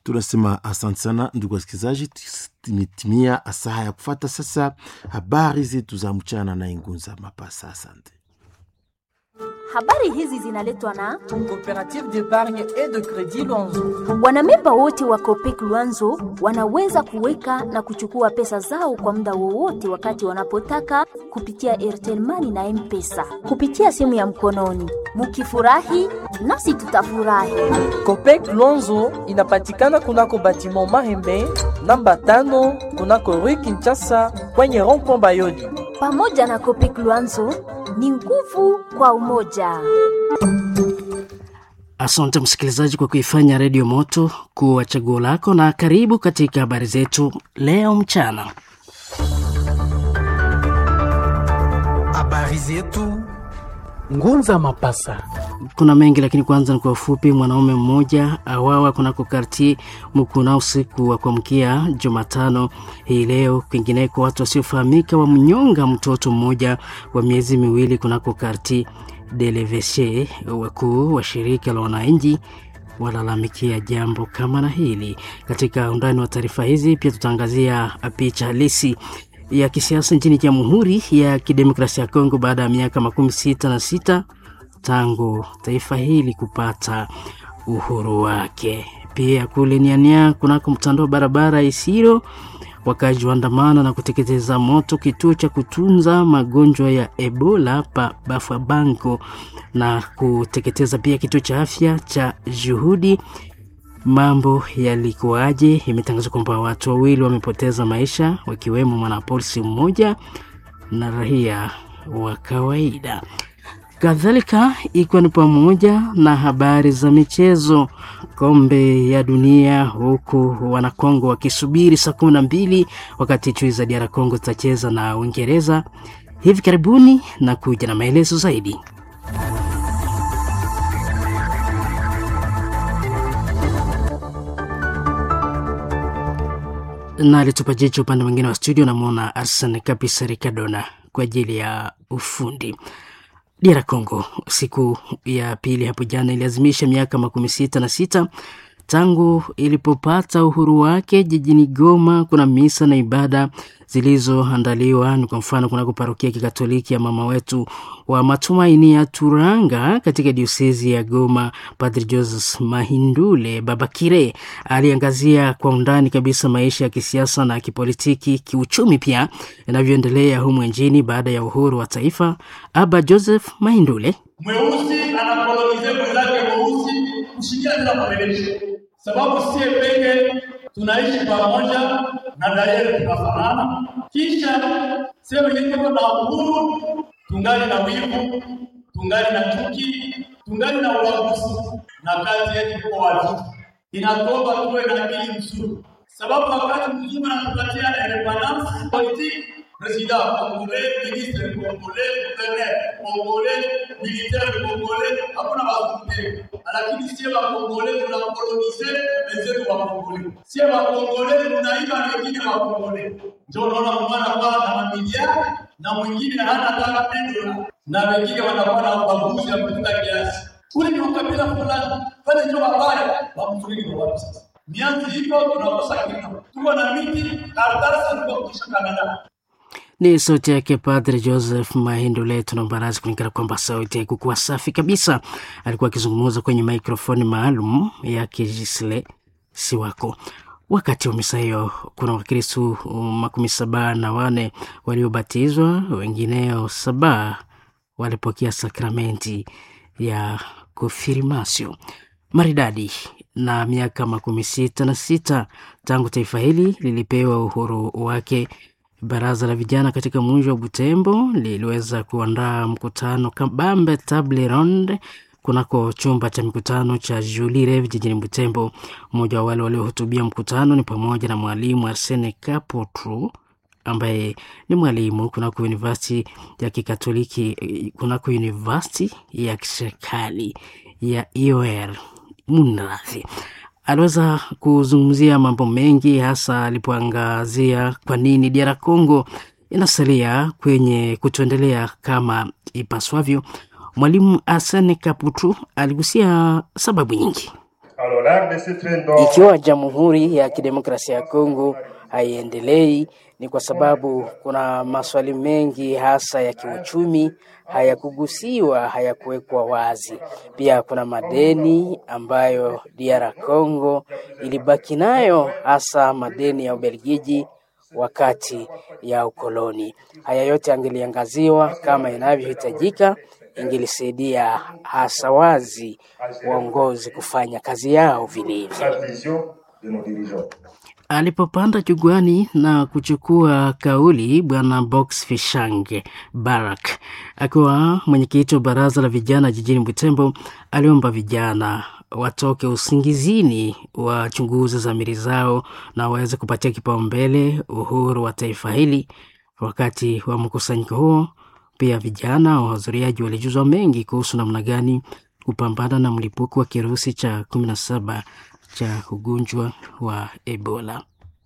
tunasema asante sana ndugu wasikilizaji, imetimia saa ya kufata sasa habari zetu za mchana na Ingunza Mapasa. Asante. Habari hizi zinaletwa na Coopérative d'épargne et de crédit Luanzo. wanamemba wote wa Copec Luanzo wanaweza kuweka na kuchukua pesa zao kwa muda wowote wakati wanapotaka kupitia Airtel Money na M-Pesa kupitia simu ya mkononi. Mukifurahi nasi tutafurahi. Copec Luanzo inapatikana kunako batiment Mahembe namba tano kunako Rue Kinshasa kwenye rond-point Bayodi. Pamoja na Copec Luanzo ni nguvu kwa umoja. Asante msikilizaji kwa kuifanya redio moto kuwa chaguo lako, na karibu katika habari zetu leo mchana. Habari zetu Ngunza Mapasa. Kuna mengi lakini kwanza ni kwa ufupi. Mwanaume mmoja awawa kunako karti Mukuna usiku wa kuamkia Jumatano hii leo. Kwingineko, watu wasiofahamika wamnyonga mtoto mmoja wa miezi miwili kunako karti Deleveshe. Wakuu wa shirika la wananchi walalamikia jambo kama na hili. Katika undani wa taarifa hizi pia tutaangazia picha halisi ya kisiasa nchini Jamhuri ya Kidemokrasia ya Kongo baada ya miaka makumi sita na sita tangu taifa hili kupata uhuru wake. Pia kule Niania kunako mtandao wa barabara Isiro, wakazi waandamana na kuteketeza moto kituo cha kutunza magonjwa ya Ebola pa Bafabango na kuteketeza pia kituo cha afya cha Juhudi. Mambo yalikuwaje? Imetangazwa kwamba watu wawili wamepoteza maisha, wakiwemo mwanapolisi mmoja na raia wa kawaida kadhalika ikiwa ni pamoja na habari za michezo, kombe ya dunia, huku wanakongo wakisubiri saa kumi na mbili wakati chui za DR Congo zitacheza na Uingereza hivi karibuni, na kuja na maelezo zaidi. na alitupa jicho upande mwingine wa studio, namwona Arsen kabisa Rikadona kwa ajili ya ufundi. DR Congo siku ya pili hapo jana iliazimisha miaka makumi sita na sita tangu ilipopata uhuru wake. Jijini Goma kuna misa na ibada zilizoandaliwa ni kwa mfano kunako parokia kikatoliki ya mama wetu wa matumaini ya Turanga katika diosezi ya Goma. Padri Joseph Mahindule Babakire aliangazia kwa undani kabisa maisha ya kisiasa na kipolitiki, kiuchumi pia yanavyoendelea humu nchini baada ya uhuru wa taifa. Aba Joseph Mahindule mweusi anakolonize mwenzake mweusi kushikia tena mabadilisho, sababu sie peke tunaishi pamoja na dayere tunafanana. Kisha sehemu ilikuwa na uhuru, tungali na wivu, tungali na chuki, tungali na ubaguzi, na kazi yetu kwa watu inatoba tuwe na akili mzuri, sababu wakati mzima anatupatia independence politique président congolais, ministre congolais, gouverneur congolais, militaire congolais, hakuna wazungu lakini sie wakongole tunakolonize wenzetu wakongole, sie wakongole tunaiba wengine wakongole. Ndio unaona mwana kwa na mamiliari na mwingine hana hata pendo, na wengine wanakuwa na ubaguzi ya kupita kiasi. Ule ni ukabila fulani, pale ndio wabaya wamzuri ni wapi sasa? Mianzi hivyo tunakosa kitu, tuko na miti karatasi tukakutisha Kanada ni sauti yake Padre Joseph Mahindule. Tunaomba radhi kulingana kwamba sauti haikukuwa safi kabisa. Alikuwa akizungumza kwenye mikrofoni maalum yake Gisle Siwako. Wakati wa misa hiyo, kuna Wakristu makumi saba na wane waliobatizwa, wengineo saba walipokea sakramenti ya konfirmasio maridadi na miaka makumi sita na sita tangu taifa hili lilipewa uhuru wake. Baraza la vijana katika mji wa Butembo liliweza kuandaa mkutano kabambe table ronde kunako chumba cha mikutano cha Julie Rev jijini Butembo. Mmoja wa wale waliohutubia mkutano ni pamoja na mwalimu Arsene Kapotru ambaye ni mwalimu kunako university ya kikatoliki kunako university ya kiserikali ya IOR Munradhi aliweza kuzungumzia mambo mengi, hasa alipoangazia kwa nini DR Congo inasalia kwenye kutoendelea kama ipaswavyo. Mwalimu Arsene Kaputu aligusia sababu nyingi. Ikiwa Jamhuri ya Kidemokrasia ya Kongo haiendelei, ni kwa sababu kuna maswali mengi hasa ya kiuchumi hayakugusiwa, hayakuwekwa wazi. Pia kuna madeni ambayo DR Congo ilibaki nayo, hasa madeni ya Ubelgiji wakati ya ukoloni. Haya yote angeliangaziwa kama inavyohitajika, ingelisaidia hasa wazi waongozi kufanya kazi yao vilivyo. Alipopanda jukwani na kuchukua kauli, bwana Box Fishange Barak akiwa mwenyekiti wa baraza la vijana jijini Butembo aliomba vijana watoke usingizini, wachunguze dhamiri zao na waweze kupatia kipaumbele uhuru wa taifa hili. Wakati wa mkusanyiko huo, pia vijana wahudhuriaji walijuzwa mengi kuhusu namna gani kupambana na mlipuko wa kirusi cha kumi na saba cha ugonjwa wa Ebola.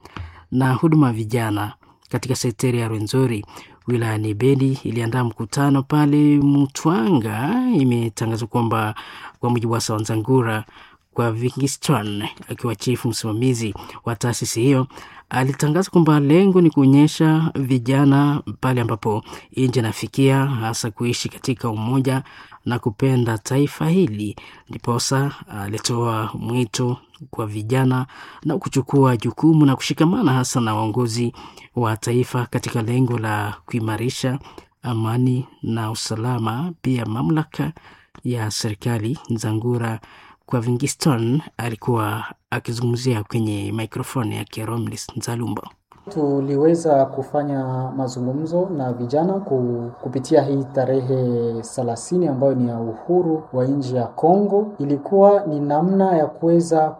Na huduma ya vijana katika sekteri ya Rwenzori wilayani Beni iliandaa mkutano pale Mutwanga. Imetangazwa kwamba kwa mujibu wa Sawanzangura kwa Vingiston akiwa chifu msimamizi wa taasisi hiyo alitangaza kwamba lengo ni kuonyesha vijana pale ambapo nchi inafikia, hasa kuishi katika umoja na kupenda taifa hili. Ndiposa alitoa mwito kwa vijana na kuchukua jukumu na kushikamana hasa na waongozi wa taifa katika lengo la kuimarisha amani na usalama. Pia mamlaka ya serikali Nzangura kwa Vingiston alikuwa akizungumzia kwenye mikrofoni ya Romlis Nzalumba. Tuliweza kufanya mazungumzo na vijana ku, kupitia hii tarehe thelathini ambayo ni ya uhuru wa nchi ya Kongo. Ilikuwa ni namna ya kuweza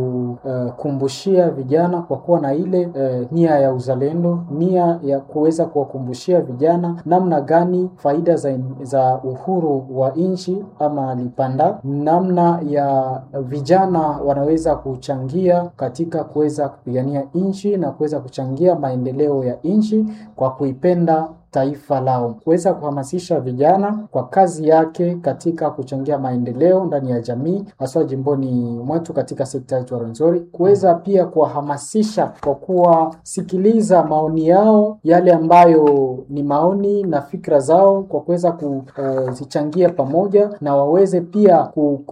kukumbushia uh, vijana kwa kuwa na ile uh, nia ya uzalendo, nia ya kuweza kuwakumbushia vijana namna gani faida za, za uhuru wa nchi ama lipanda, namna ya vijana wanaweza kuchangia katika kuweza kupigania nchi na kuweza kuchangia maendeleo ya nchi kwa kuipenda taifa lao, kuweza kuhamasisha vijana kwa kazi yake katika kuchangia maendeleo ndani ya jamii, haswa jimboni mwetu katika sekta yetu ya Rwenzori, kuweza pia kuwahamasisha kwa kuwasikiliza maoni yao, yale ambayo ni maoni na fikra zao, kwa kuweza kuzichangia uh, pamoja na waweze pia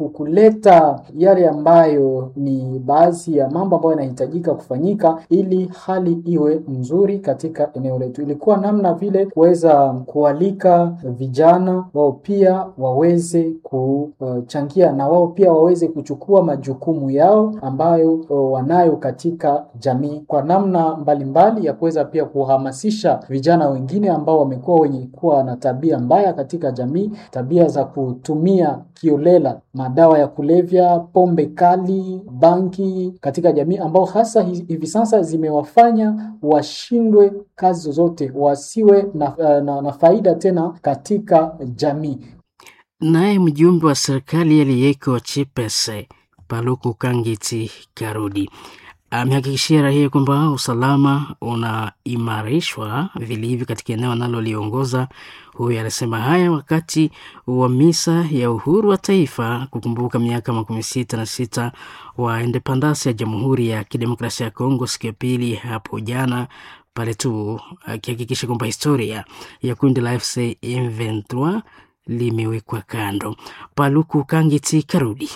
kuleta yale ambayo ni baadhi ya mambo ambayo yanahitajika kufanyika ili hali iwe nzuri katika eneo letu. Ilikuwa namna vile kuweza kualika vijana wao pia waweze kuchangia na wao pia waweze kuchukua majukumu yao ambayo wanayo katika jamii kwa namna mbalimbali mbali ya kuweza pia kuhamasisha vijana wengine ambao wamekuwa wenye kuwa na tabia mbaya katika jamii, tabia za kutumia kiolela madawa ya kulevya, pombe kali, banki katika jamii, ambao hasa hivi sasa zimewafanya washindwe kazi zozote, wasiwe na, na, na faida tena katika jamii. Naye mjumbe wa serikali aliyeko Chipese Paluku Kangiti Karudi amehakikishia raia kwamba usalama unaimarishwa vilivyo katika eneo analoliongoza. Huyu alisema haya wakati wa misa ya uhuru wa taifa kukumbuka miaka makumi sita na sita wa independance ya Jamhuri ya Kidemokrasia ya Kongo siku ya pili hapo jana pale tu akihakikisha kwamba historia ya kundi la FC M23 limewekwa kando. Paluku Kangiti Karudi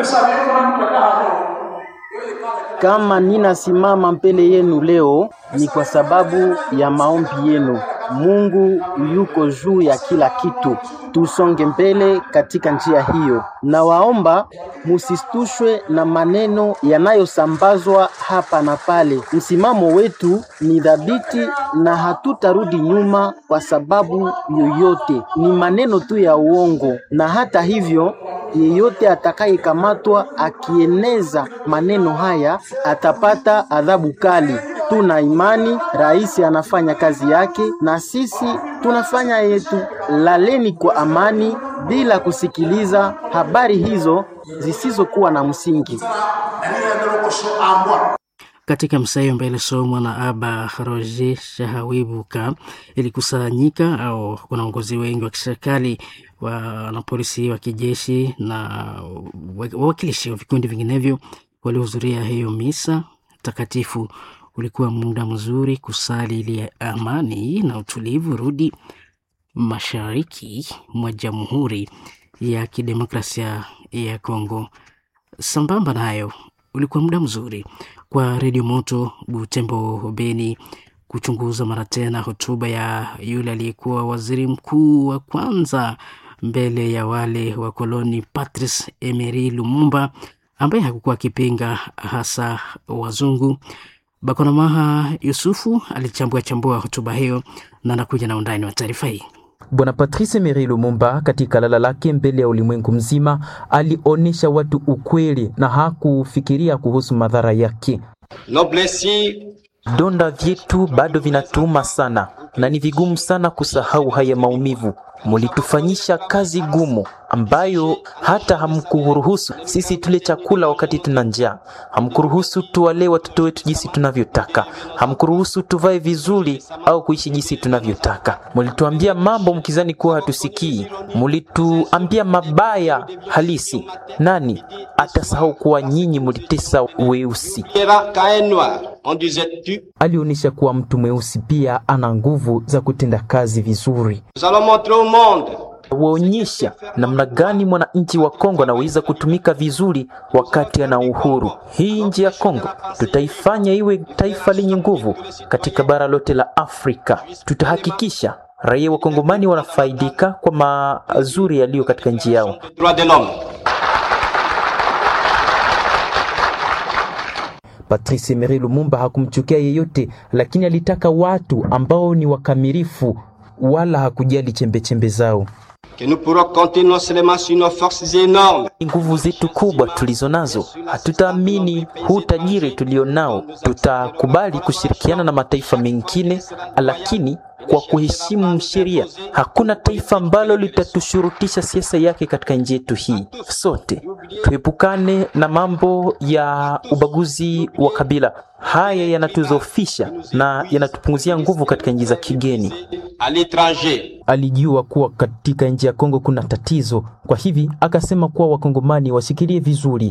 kama ninasimama mbele yenu leo ni kwa sababu ya maombi yenu. Mungu yuko juu ya kila kitu, tusonge mbele katika njia hiyo. Nawaomba musistushwe na maneno yanayosambazwa hapa na pale. Msimamo wetu ni dhabiti na hatutarudi nyuma kwa sababu yoyote. Ni maneno tu ya uongo, na hata hivyo yeyote atakayekamatwa akieneza maneno haya atapata adhabu kali. Tuna imani rais anafanya kazi yake na sisi tunafanya yetu. Laleni kwa amani bila kusikiliza habari hizo zisizokuwa na msingi. katika msaio mbele somwa na Aba Roger Shahawibuka ilikusanyika au wanaongozi wengi wa kiserikali na polisi wa kijeshi na wawakilishi wa vikundi vinginevyo waliohudhuria hiyo misa takatifu. Ulikuwa muda mzuri kusali ili amani na utulivu rudi mashariki mwa Jamhuri ya Kidemokrasia ya Kongo. Sambamba nayo ulikuwa muda mzuri kwa Redio Moto Butembo Beni kuchunguza mara tena hotuba ya yule aliyekuwa waziri mkuu wa kwanza mbele ya wale wa koloni Patrice Emery Lumumba ambaye hakukuwa akipinga hasa wazungu. Bakonamaha Yusufu alichambua chambua hotuba hiyo na anakuja na undani wa taarifa hii. Bwana Patrice Emery Lumumba katika lala lake mbele ya ulimwengu mzima alionyesha watu ukweli na hakufikiria kuhusu madhara yake. Donda vyetu bado vinatuma sana na ni vigumu sana kusahau haya maumivu. Mulitufanyisha kazi gumu ambayo hata hamkuruhusu sisi tule chakula wakati tuna njaa, hamkuruhusu tuwalee watoto wetu jinsi tunavyotaka, hamkuruhusu tuvae vizuri au kuishi jinsi tunavyotaka. Mulituambia mambo mkizani kuwa hatusikii, mulituambia mabaya halisi. Nani atasahau kuwa nyinyi mulitesa weusi? Alionyesha kuwa mtu mweusi pia ana nguvu za kutenda kazi vizuri waonyesha namna gani mwananchi wa Kongo anaweza kutumika vizuri wakati ana uhuru. Hii nchi ya Kongo tutaifanya iwe taifa lenye nguvu katika bara lote la Afrika. Tutahakikisha raia wa Kongomani wanafaidika kwa mazuri yaliyo katika nchi yao. Patrice Emery Lumumba hakumchukia yeyote, lakini alitaka watu ambao ni wakamilifu wala hakujali chembechembe zao. Nguvu zetu kubwa tulizo nazo, hatutaamini huu tajiri tulio nao. Tutakubali kushirikiana na mataifa mengine, lakini kwa kuheshimu sheria. Hakuna taifa ambalo litatushurutisha siasa yake katika nchi yetu hii. Sote tuepukane na mambo ya ubaguzi wa kabila. Haya yanatuzofisha na yanatupunguzia nguvu katika nchi za kigeni. Alijua kuwa katika nchi ya Kongo kuna tatizo, kwa hivi akasema kuwa wakongomani washikilie vizuri,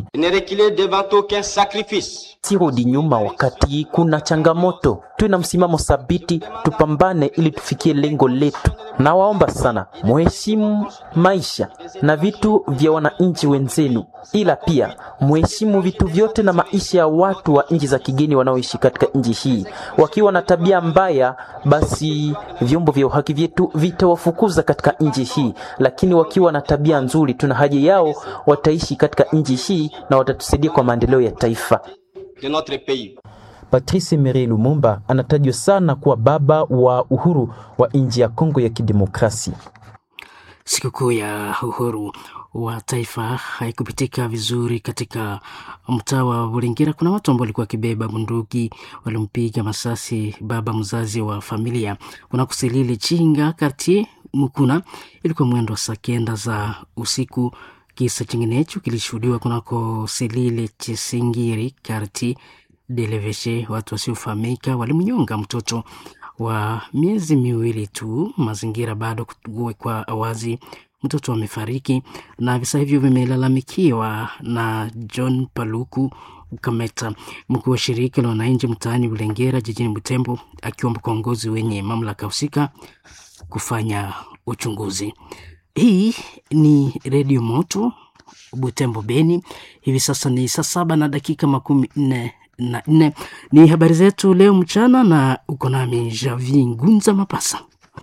sirudi nyuma wakati kuna changamoto. Tuwe na msimamo thabiti, tupambane ili tufikie lengo letu. Nawaomba sana muheshimu maisha na vitu vya wananchi wenzenu, ila pia muheshimu vitu vyote na maisha ya watu wa nchi za kigeni wanaoishi katika nchi hii. Wakiwa na tabia mbaya, basi vyombo vya uhaki vyetu vitawafukuza katika nchi hii, lakini wakiwa na tabia nzuri, tuna haja yao, wataishi katika nchi hii na watatusaidia kwa maendeleo ya taifa. Patrice Emery Lumumba anatajwa sana kuwa baba wa uhuru wa nchi ya Kongo ya Kidemokrasia. Sikukuu ya uhuru wa taifa haikupitika vizuri katika mtaa wa Buringira. Kuna watu ambao walikuwa wakibeba bunduki walimpiga masasi baba mzazi wa familia kunakusilili Chinga Kartier Mukuna. Ilikuwa mwendo wa saa kenda za usiku. Kisa chinginecho kilishuhudiwa kunako Silile Chisingiri Kartier Deleveshe. Watu wasiofahamika walimnyonga mtoto wa miezi miwili tu, mazingira bado kuwekwa wazi. Mtoto amefariki na visa hivyo vimelalamikiwa na John Paluku Ukameta, mkuu wa shirika la wananchi mtaani Bulengera jijini Butembo, akiomba kiongozi wenye mamlaka husika kufanya uchunguzi. Hii ni Redio Moto Butembo Beni. Hivi sasa ni saa saba na dakika makumi nne na nne. Ni habari zetu leo mchana, na uko nami Javi Ngunza Mapasa.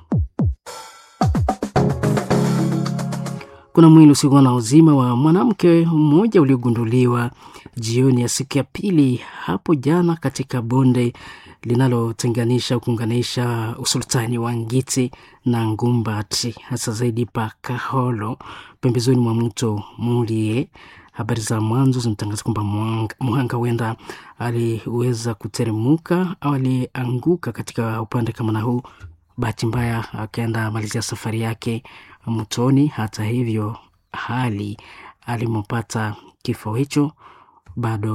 Kuna mwili usiokuwa na uzima wa mwanamke mmoja uliogunduliwa jioni ya siku ya pili hapo jana katika bonde linalotenganisha kuunganisha usultani wa Ngiti na Ngumbati, hasa zaidi pa Kaholo, pembezoni mwa mto Mulie. Habari za mwanzo zinatangaza kwamba mhanga huenda aliweza kuteremuka au alianguka katika upande kama na huu, bahati mbaya akaenda malizia safari yake mtoni. Hata hivyo, hali alimopata kifo hicho bado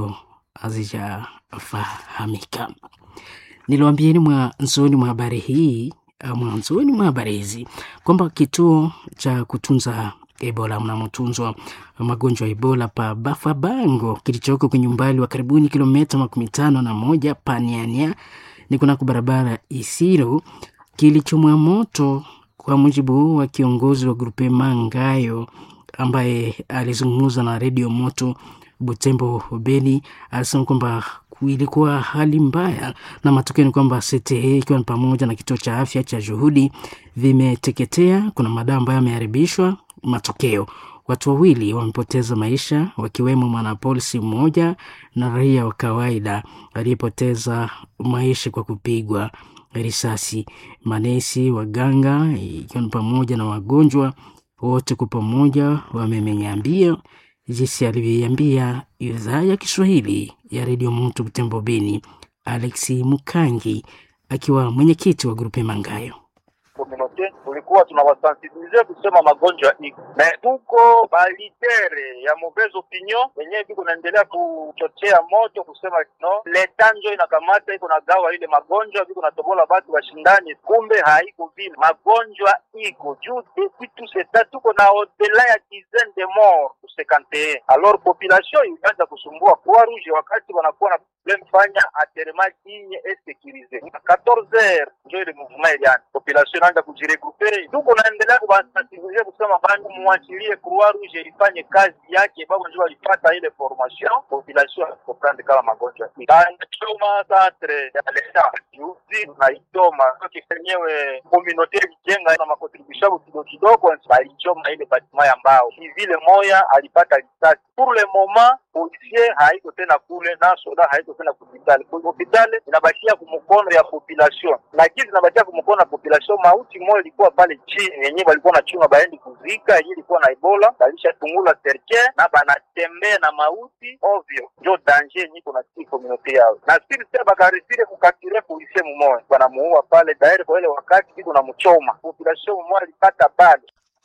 hazijafahamika. Niliwaambieni mwanzoni mwa habari hii mwanzoni mwa habari hizi kwamba kituo cha kutunza Ebola mnamotunzwa magonjwa ya Ebola pa Bafabango kilichoko kwenye umbali wa karibuni kilomita makumi tano na moja Paniania ni kunako barabara Isiro kilichomwa moto, kwa mujibu wa kiongozi wa grupe Mangayo ambaye alizungumza na redio Moto Butembo Beni, alisema kwamba ilikuwa hali mbaya na matokeo ni kwamba CTE ikiwa ni pamoja na kituo cha afya cha Juhudi vimeteketea. Kuna madawa ambayo yameharibishwa. Matokeo, watu wawili wamepoteza maisha, wakiwemo mwanapolisi mmoja na raia wa kawaida aliyepoteza maisha kwa kupigwa risasi. Manesi, waganga, ikiwa ni pamoja na wagonjwa wote kwa pamoja wamemeniambia jinsi alivyoiambia idhaa ya Kiswahili ya redio Moto Butembo Beni, Alexi Mukangi akiwa mwenyekiti wa grupe Mangayo. Komunote tulikuwa tunawasensibilize kusema magonjwa iko na tuko balitere ya mauvaise opinion wenyewe viko naendelea kuchochea moto kusema no leta njo inakamata iko na gawa ile magonjwa viko natobola batu washindani, kumbe haiko vile. Magonjwa iko juu depuis tout ce temps tuko na odela ya dizaine de mort ku 51 alors population ilianza kusumbua Croix Rouge wakati wanakuwa na problem fanya aterema digne et sécurisé 14 heures njo ile mouvement ilianza population inaanza kujiregrouper, tuko naendelea kubasensibilize kusema bandu muachilie Croix Rouge ifanye kazi yake, babo njo walipata ile formation. Population comprendre kama magonjwa choma centre ya leta juzi tunaichoma kenyewe communauté ijenga na makontribution kidogo kidogo, balichoma ile batima ya mbao vile moya alipata risasi. Pour le moment policier haiko tena kule na soda haiko tena kupitale, hopitale inabakia kumukono ya population, lakini inabakia kumukono ya population. Mauti moja ilikuwa pale chini yenyewe walikuwa na chunga baendi kuzika, yenyewe ilikuwa na Ebola, balisha tungula serke na banatembea na mauti ovyo, njo danger yenyewe kuna si community yao na siri sasa bakarisire kukatire policier mumoja banamuua pale daire kwa ile wakati biko na mchoma population mumoja ilipata bale.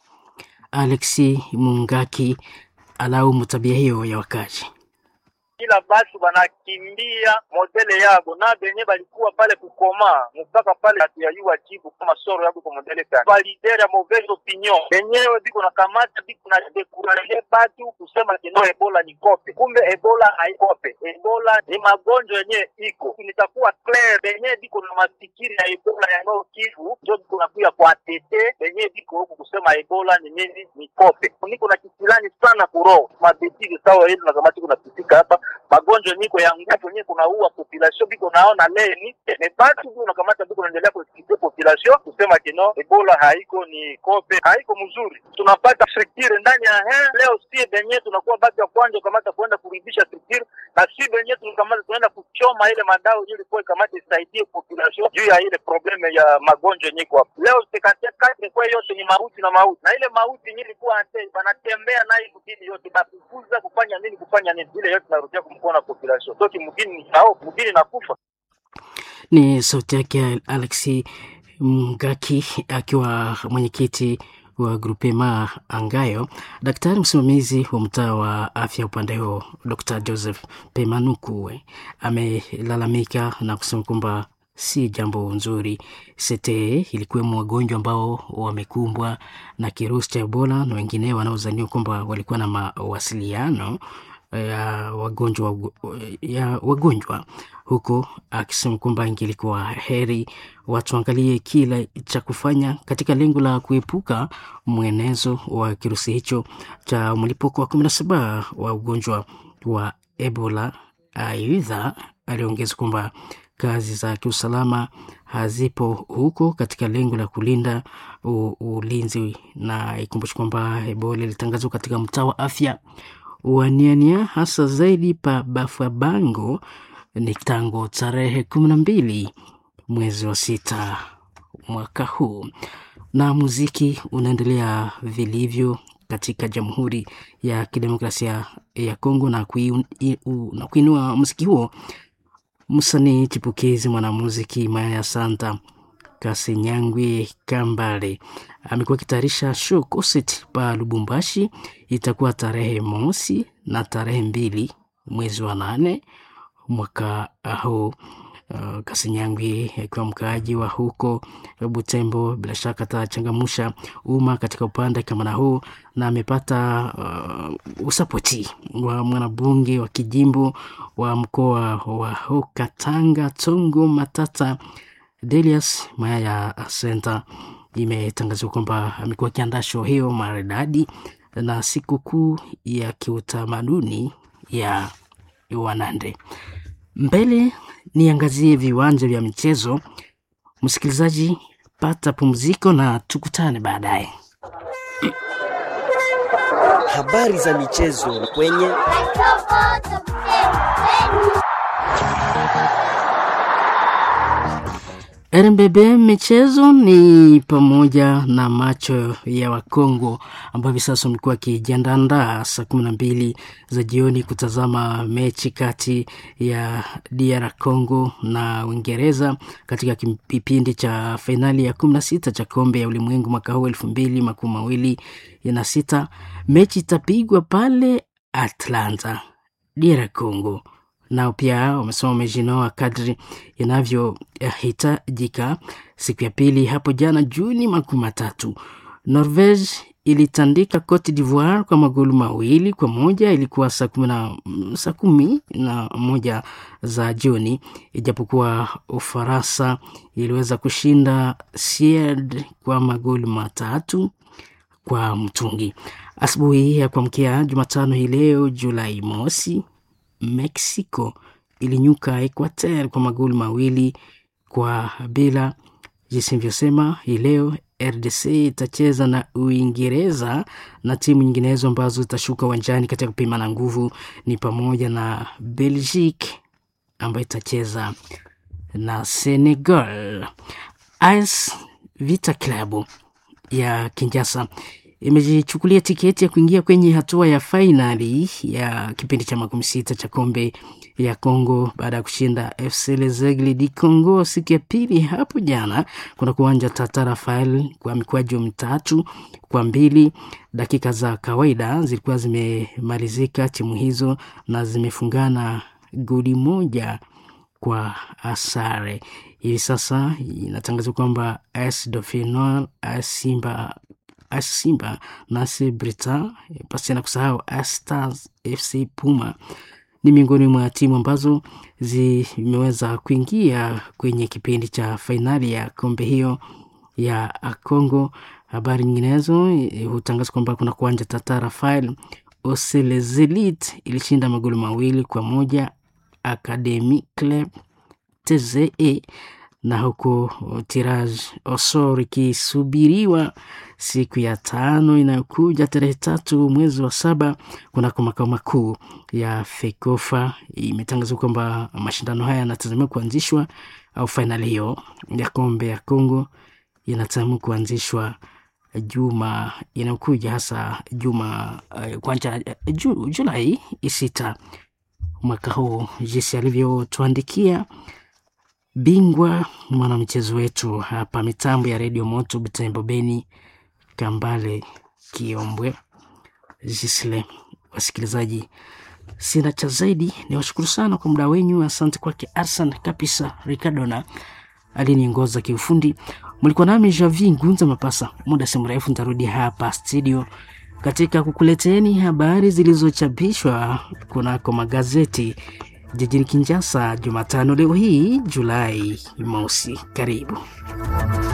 Alexi Mungaki alaumu tabia hiyo ya wakazi kila batu banakimbia modele yabo na benye balikuwa pale kukoma mpaka pale hatuyayua jibu kama soro yabo kwa modele kani validere ya mauvaise opinion benyewe biko na kamata biko na dekuraje batu kusema kino ebola ni kope, kumbe ebola haikope. Ebola ni magonjwa yenye iko nitakuwa clear, benye biko na mafikiri ya ebola ya Nord Kivu ndio biko nakuya kwa tete benye biko huku kusema ebola ni nini ni kope. Niko na kisilani sana kuroho mabetiki sawa ile na kamati kuna pitika hapa magonjwa niko ya nguvu yenyewe kunaua population biko naona leni ne batu biko nakamata biko naendelea kuexplique population kusema kino ebola haiko ni kope haiko mzuri. Tunapata structure ndani ya he leo, si benye tunakuwa batu ya kwanza kamata kuenda kurudisha structure, na si benye tunakamata tunaenda kuchoma ile madao ili kwa kamata isaidie population juu ya ile probleme ya magonjwa yenyewe kwa leo. Sekate kwa yote ni mauti na mauti, na ile mauti yenyewe ilikuwa ate banatembea nayo mjini yote bakufuza kufanya nini kufanya nini, ile yote narudia kumkona population toki mgini sao mgini nakufa. Ni sauti yake Alexi Mgaki akiwa mwenyekiti wa Grupema Angayo. Daktari msimamizi wa mtaa wa afya upande huo Dr. Joseph Pemanukuwe amelalamika na kusema kwamba si jambo nzuri. Sete ilikuwemo wagonjwa ambao wamekumbwa na kirusi cha Ebola na wengine wanaozaniwa kwamba walikuwa na mawasiliano ya wagonjwa ya wagonjwa huku akisema kwamba ingelikuwa heri watu angalie kile cha kufanya katika lengo la kuepuka mwenezo wa kirusi hicho cha mlipuko wa kumi na saba wa ugonjwa wa Ebola. Aidha, aliongeza kwamba kazi za kiusalama hazipo huko katika lengo la kulinda ulinzi, na ikumbushi kwamba Ebola ilitangazwa katika mtaa wa afya waniania hasa zaidi pa Bafabango ni tangu tarehe kumi na mbili mwezi wa sita mwaka huu. Na muziki unaendelea vilivyo katika Jamhuri ya Kidemokrasia ya Kongo na, kui, na kuinua muziki huo. Msanii chipukizi mwanamuziki Maya Santa Kasinyangwe Kambale amekuwa akitayarisha show concert pa Lubumbashi. Itakuwa tarehe mosi na tarehe mbili mwezi wa nane mwaka huu. Uh, Kasinyangwi akiwa mkaaji wa huko Butembo, bila shaka atachangamusha umma katika upande kama huu, na amepata uh, usapoti wa mwanabunge wa kijimbo wa mkoa wa Haut-Katanga Tongo Matata Delius Maya Center. Imetangazwa kwamba amekuwa akiandaa show hiyo maridadi na sikukuu ya kiutamaduni ya Wanande. Mbele niangazie viwanja vya michezo. Msikilizaji, pata pumziko na tukutane baadaye. Habari za michezo kwenye RMBB michezo ni pamoja na macho ya Wakongo ambao hivi sasa wamekuwa wakijiandaa saa kumi na mbili za jioni kutazama mechi kati ya DR Congo na Uingereza katika kipindi cha fainali ya kumi na sita cha kombe ya ulimwengu mwaka huu elfu mbili makumi mawili na sita. Mechi itapigwa pale Atlanta, DR Congo nao pia wamesema wamejinoa kadri inavyohitajika. Siku ya pili hapo jana Juni makumi matatu, Norvege ilitandika Cote d'Ivoire kwa magoli mawili kwa moja. Ilikuwa saa kumi na saa kumi na moja za jioni, ijapokuwa Ufaransa iliweza kushinda Sied kwa magoli matatu kwa mtungi. Asubuhi ya kuamkia Jumatano hii leo Julai mosi Mexico ilinyuka Equateur kwa magoli mawili kwa bila. Jinsi nilivyosema, hii leo RDC itacheza na Uingereza na timu nyinginezo ambazo zitashuka uwanjani katika kupima na nguvu ni pamoja na Belgique ambayo itacheza na Senegal. AS Vita Club ya Kinshasa imejichukulia tiketi ya kuingia kwenye hatua ya fainali ya kipindi cha makumi sita cha kombe ya Congo baada ya kushinda FC Lezegle di Congo siku ya pili hapo jana kuna kuwanja Tata Rafael kwa mikwaju mitatu kwa mbili. Dakika za kawaida zilikuwa zimemalizika timu hizo na zimefungana goli moja kwa asare. Hivi sasa inatangazwa kwamba AS Dauphinois, AS Simba AS Simba na AS Brita pasi na kusahau AS Stars FC Puma ni miongoni mwa timu ambazo zimeweza kuingia kwenye kipindi cha fainali ya kombe hiyo ya Congo. Habari nyinginezo hutangaza kwamba kuna kuanja Tata Rafael Oselezelit ilishinda magoli mawili kwa moja Academy Club TZE na huku Tirage Osor ikisubiriwa siku ya tano inayokuja tarehe tatu mwezi wa saba kunako makao makuu ya Fekofa. Imetangazwa kwamba mashindano haya yanatazamiwa kuanzishwa au fainali hiyo ya kombe ya Kongo inatazamiwa kuanzishwa juma inayokuja hasa juma uh, kwanza uh, Julai sita mwaka huu, jinsi alivyotuandikia bingwa mwanamchezo wetu hapa mitambo ya redio moto Butembo Beni Kambale Kiombwe Jisle. Wasikilizaji, sina cha zaidi, ni washukuru sana kwa muda wenyu. Asante kwake Arsan Kapisa Ricardona aliniongoza kiufundi. Mlikuwa nami Javi Ngunza Mapasa. Muda si mrefu nitarudi hapa studio katika kukuleteni habari zilizochapishwa kunako magazeti jijini Kinshasa Jumatano leo hii Julai mosi. Karibu.